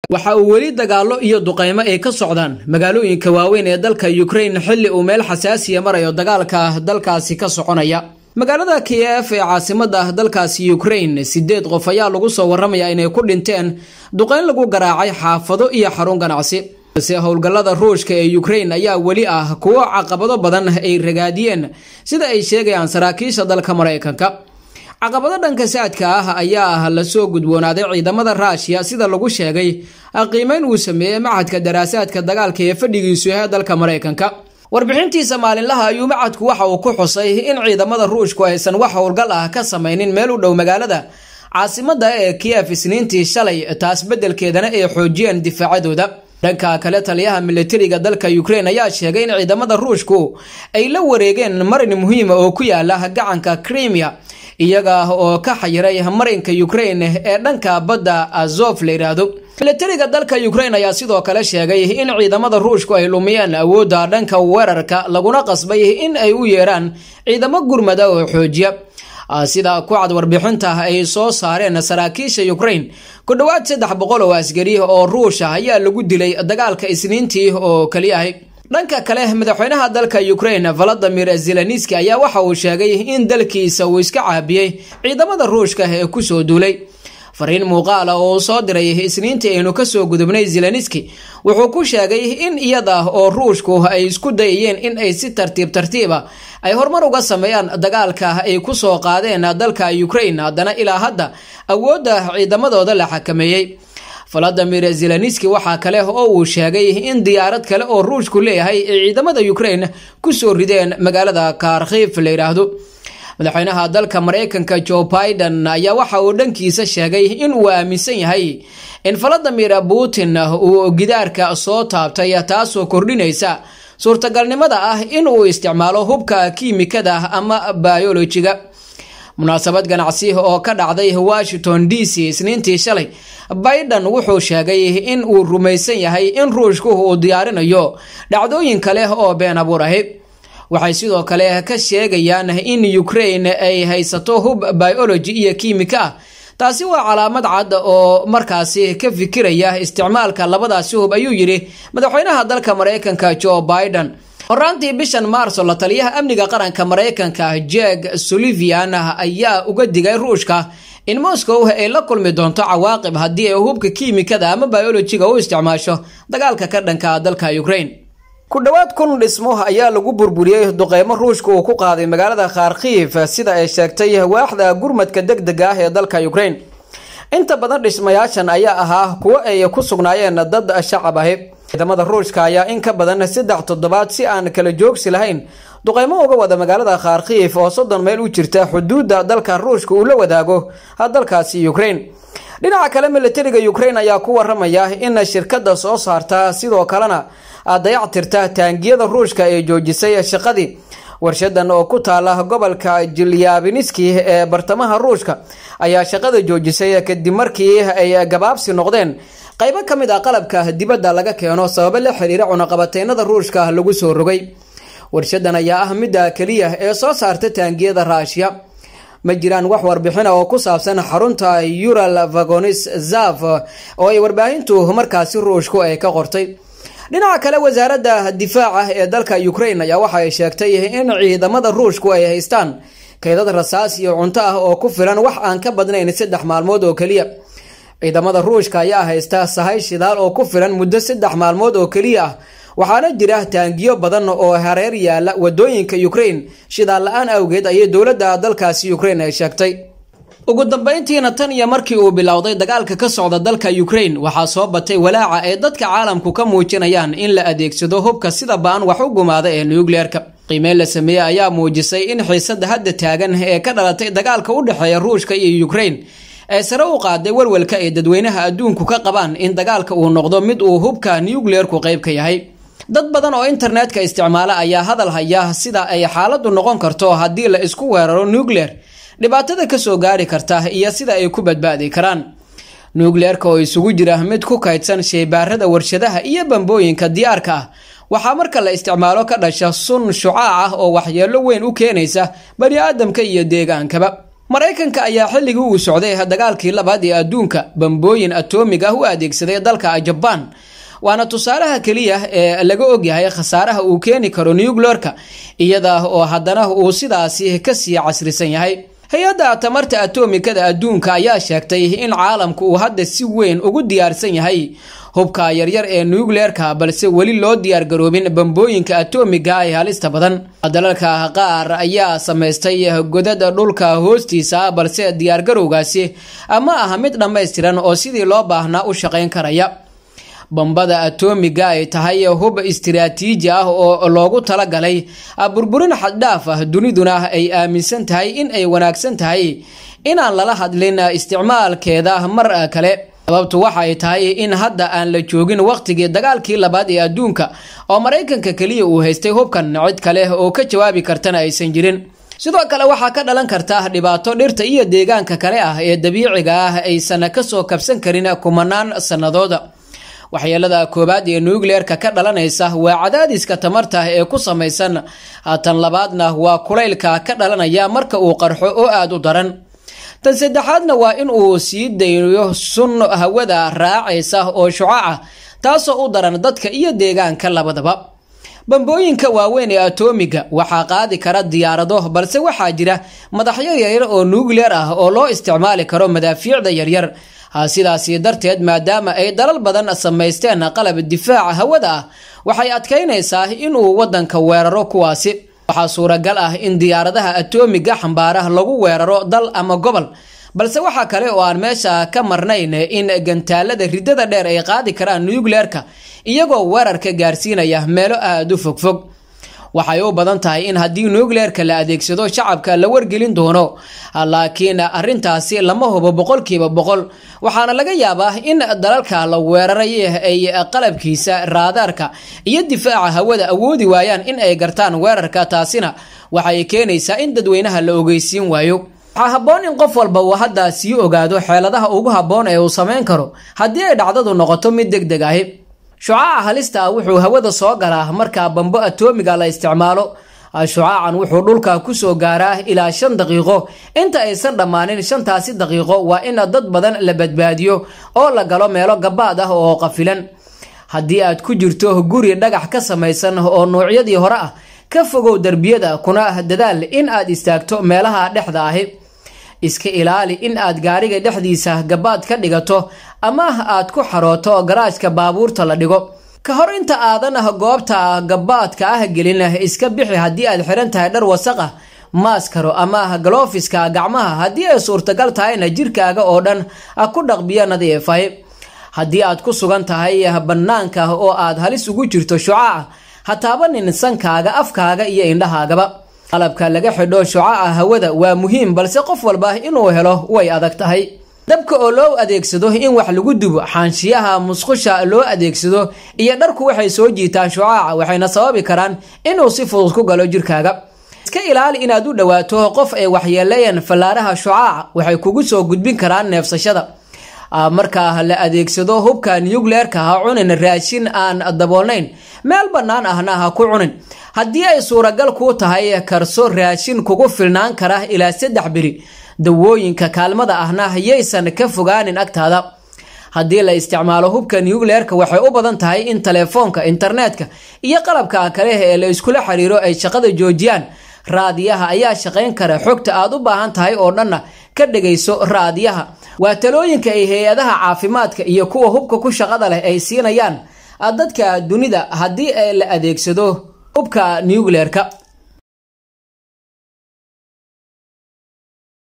waxa uu weli dagaallo iyo duqaymo ay ka socdaan magaalooyinka waaweyn ee dalka ukrain xilli uu meel xasaasiya marayo dagaalka dalkaasi ka soconaya magaalada kiyef ee caasimada dalkaasi ukrain sideed qof ayaa lagu soo waramaya inay ku dhinteen duqayn lagu garaacay xaafado iyo xarun ganacsi balse howlgallada ruushka ee ukrain ayaa weli ah kuwo caqabado badan ay ragaadiyeen sida ay sheegayaan saraakiisha dalka maraykanka caqabado dhanka saadka ah ayaa ah lasoo gudboonaaday ciidamada ruushiya sida lagu sheegay qiimeyn uu sameeyey machadka daraasaadka dagaalka ee fadhigiisu yahay dalka maraykanka warbixintiisa maalinlaha ayuu machadku waxa uu ku xusay in ciidamada ruushku aysan wax howlgal ah ka samaynin meel u dhow magaalada caasimada ee kiyef isniintii shalay taas beddelkeedana ay xoojiyeen difaacadooda dhanka kale taliyaha militariga dalka ukrain ayaa sheegay in ciidamada ruushku ay la wareegeen marin muhiima oo ku yaala gacanka crimea iyaga oo ka xayiray marinka ukrain ee dhanka badda azof la yidhaahdo militariga dalka ukrain ayaa sidoo kale sheegay in ciidamada ruushku ay lumiyeen awoodda dhanka weerarka laguna qasbay in ay u yeeraan ciidamo gurmada oo xoojiya sida ku cad warbixinta ay soo saareen saraakiisha ukrain ku dhowaad saddex boqol oo askari oo ruusha ayaa lagu dilay dagaalka isniintii oo keliyahay dhanka kale madaxweynaha dalka ukrain valadimir zelenski ayaa waxa uu sheegay in dalkiisa uu iska caabiyey ciidamada ruushka ee kusoo duulay fariin muuqaala oo uu soo diray isniintii aynu kasoo gudubnay zelenski wuxuu ku sheegay in iyada oo ruushku ay isku dayayeen in ay si tartiib tartiiba ay horumar uga sameeyaan dagaalka ay kusoo qaadeen dalka ukrain haddana ilaa hadda awoodda ciidamadooda la xakameeyey valadimir zelenski waxaa kale oo uu sheegay in diyaarad kale oo ruushku leeyahay ay ciidamada ukrain kusoo rideen magaalada kharkiif la yidhaahdo madaxweynaha dalka maraykanka joe biden ayaa waxa uu dhankiisa sheegay in uu aaminsan yahay in valadimir putin uu gidaarka soo taabtay taasoo kordhinaysa suurtagalnimada ah in uu isticmaalo hubka kiimikada ama bayolojiga munaasabad ganacsi oo ka dhacday washington d c isniintii shalay biden wuxuu sheegay in uu rumaysan yahay in ruushku uu diyaarinayo dhacdooyin kale oo been abuur ahi waxay sidoo kale ka sheegayaan in ukrain ay haysato hub biology iyo kiimika ah taasi waa calaamad cad oo markaasi ka fikiraya isticmaalka labadaasi hub ayuu yidhi madaxweynaha dalka maraykanka joe biden horaantii bishan maarso la taliyaha amniga qaranka maraykanka jeg sulivian ayaa uga digay ruushka in moscow ay la kulmi doonto cawaaqib haddii ay hubka kiimikada ama biolojiga u isticmaasho dagaalka ka dhanka dalka ukrain ku dhowaad kun dhismo ayaa lagu burburiyey duqeymo ruushka uu ku qaaday magaalada kharkiif sida ay sheegtay waaxda gurmadka deg dega ah ee dalka ukrain inta badan dhismayaashan ayaa ahaa kuwo ay ku sugnaayeen dad shacab ahi ciidamada ruushka ayaa in ka badan saddex toddobaad si aan kala joogsi lahayn duqeymo uga wada magaalada kharkiif oo soddon meyl u jirta xuduudda dalka ruushka uu la wadaago dalkaasi ukrain dhinaca kale militariga ukrain ayaa ku waramaya in shirkada soo saarta sidoo kalena dayactirta taangiyada ruushka ee joojisay shaqadii warshadan oo ku taala gobolka jilyabiniski ee bartamaha ruushka ayaa shaqada joojisay kadib markii ay gabaabsi noqdeen qaybo ka mid ah qalabka dibadda laga keeno sababo la xiriira cunaqabateynada ruushka lagu soo rogay warshadan ayaa ah midda keliya ee soo saarta taangiyada raashiya ma jiraan wax warbixina oo ku saabsan xarunta ural vagonis zaf oo ay warbaahintu markaasi ruushku ay ka qortay dhinaca kale wasaaradda difaaca ee dalka ukrain ayaa waxa ay sheegtay in ciidamada ruushku ay haystaan kaydad rasaas iyo cunto ah oo ku filan wax aan ka badnayn saddex maalmood oo keliya ciidamada ruushka ayaa haysta sahay shidaal oo ku filan muddo saddex maalmood oo keliya ah waxaana jira taangiyo badan oo hareer yaala wadooyinka ukrain shidaal la-aan awgeed ayay dowladda dalkaasi ukrain ay sheegtay ugu dambeyntiina tan iyo markii uu bilowday dagaalka ka socda dalka ukrain waxaa soo batay walaaca ay dadka caalamku ka muujinayaan in la adeegsado hubka sida ba-an wax u gumaada ee nucleerka qiimeyn la sameeyey ayaa muujisay in xiisada hadda taagan ee ka dhalatay dagaalka u dhexeeya ruushka iyo ukrain ee sare u qaaday walwalka ay dadweynaha adduunku ka qabaan in dagaalka uu noqdo mid uu hubka nucleerku qayb ka yahay dad badan oo internetka isticmaala ayaa hadal haya sida ay xaaladdu noqon karto haddii la isku weeraro nucleer dhibaatada kasoo gaari karta iyo sida ay ku badbaadi karaan nucleerka oo isugu jira mid ku kaydsan sheybaarada warshadaha iyo bambooyinka diyaarka ah waxaa marka la isticmaalo ka dhasha sun shucaac ah oo waxyeelo weyn u keenaysa bani aadamka iyo deegaankaba maraykanka ayaa xilligii uu socday dagaalkii labaad ee adduunka bambooyin atomig ah u adeegsaday dalka jabaan waana tusaalaha keliya ee laga ogyahay khasaaraha uu keeni karo nucleorka iyada oo haddana uu sidaasi kasii casrisan yahay hay-adda tamarta atomikada adduunka ayaa sheegtay in caalamku uu hadda si weyn ugu diyaarsan yahay hubka yaryar ee nucleerka balse weli loo diyaargaroobin bambooyinka atomiga ee halista badan dalalka qaar ayaa samaystay godada dhulka hoostiisa balse diyaargarowgaasi ma aha mid dhammaystiran oo sidii loo baahnaa u shaqayn karaya bambada atomiga ay tahay hub istiraatiiji ah oo loogu talagalay burburin xaddhaaf ah duniduna ay aaminsan tahay in ay wanaagsan tahay inaan lala hadlin isticmaalkeeda mar kale sababtu waxay tahay in hadda aan la joogin waqtigii dagaalkii labaad ee adduunka oo maraykanka keliya uu haystay hubkan cid kale oo ka jawaabi kartana aysan jirin sidoo kale waxaa ka dhalan karta dhibaato dhirta iyo deegaanka kale ah ee dabiiciga ah aysan kasoo kabsan karin kumanaan sannadooda waxyeelada koowaad ee nucleerka ka dhalanaysa waa cadaadiska tamarta ee ku samaysan tan labaadna waa kulaylka ka dhalanaya marka uu qarxo oo aada u daran tan saddexaadna waa in uu sii daynayo sun hawada raacaysa oo shucaca taasoo u daran dadka iyo deegaanka labadaba bambooyinka waaweyn ee atomiga waxaa qaadi kara diyaarado balse waxaa jira madaxyo yaryar oo nucleer ah oo loo isticmaali karo madaafiicda yaryar sidaasi darteed maadaama ay dalal badan samaysteen qalab difaaca hawada ah waxay adkaynaysaa inuu wadanka weeraro kuwaasi waxaa suuragal ah in diyaaradaha atomiga xambaara lagu weeraro dal ama gobol balse waxaa kale oo aan meesha ka marnayn in gantaalada ridada dheer ay qaadi karaan nucleerka iyagoo weerarka gaarsiinaya meelo aada u fogfog waxay u badan tahay in haddii nucleerka la adeegsado shacabka la wargelin doono laakiin arintaasi lama hubo boqolkiiba boqol waxaana laga yaabaa in dalalka la weeraray ay qalabkiisa raadaarka iyo difaaca hawada awoodi waayaan in ay gartaan weerarka taasina waxay keenaysaa in dadweynaha la ogeysiin waayo waxaa habboon in qof walba uu hadda sii ogaado xeeladaha ugu habboon ee uu samayn karo haddii ay dhacdadu noqoto mid deg deg ahi shucaaca halista ah wuxuu hawada soo galaa marka bambo atomiga la isticmaalo shucaacan wuxuu dhulka kusoo gaaraa ilaa shan daqiiqo inta aysan dhammaanin shantaasi daqiiqo waa in dad badan la badbaadiyo oo la galo meelo gabaad ah oo qafilan haddii aad ku jirto guri dhagax ka samaysan oo nuucyadii hore ah ka fogow derbiyada kuna dadaal in aad istaagto meelaha dhexda ahi iska ilaali in aad gaariga dhexdiisa gabaad ka dhigato ama aad ku xarooto garaajka baabuurta la dhigo ka hor inta aadan goobta gabaadka ah gelin iska bixi haddii aad xiran tahay dhar wasaq ah maaskaro ama galofiska gacmaha haddii ay suurtagal tahayna jirkaaga oo dhan ku dhaqbiyo nadiifay haddii aad ku sugan tahay bannaanka oo aad halis ugu jirto shucaaca ha taabanin sankaaga afkaaga iyo indhahaagaba qalabka laga xidho shucaca hawada waa muhiim balse qof walba inuu helo way adag tahay dabka oo loo adeegsado in wax lagu dubo xaanshiyaha musqusha loo adeegsado iyo dharku waxay soo jiitaan shucaaca waxayna sababi karaan inuu si fudud ku galo jirkaaga iska ilaali inaad u dhowaato qof ay waxyeeleeyeen fallaaraha shucaaca waxay kugu soo gudbin karaan neefsashada marka la adeegsado hubka nucleerka ha cunin raashin aan daboolnayn meel bannaan ahna ha ku cunin haddii ay suuragal kuu tahay karso raashin kugu filnaan kara ilaa saddex beri dawooyinka kaalmada ahna yaysan ka fogaanin agtaada haddii la isticmaalo hubka nucleerka waxay u badan tahay in telefoonka internetka iyo qalabka kale ee la iskula xiriiro ay shaqada joojiyaan raadiyaha ayaa shaqayn kara xogta aad u baahan tahay oo dhanna ka dhegayso raadiyaha waa talooyinka ay hay-adaha caafimaadka iyo kuwa hubka ku shaqada leh ay siinayaan dadka dunida haddii la adeegsado hubka nucleerka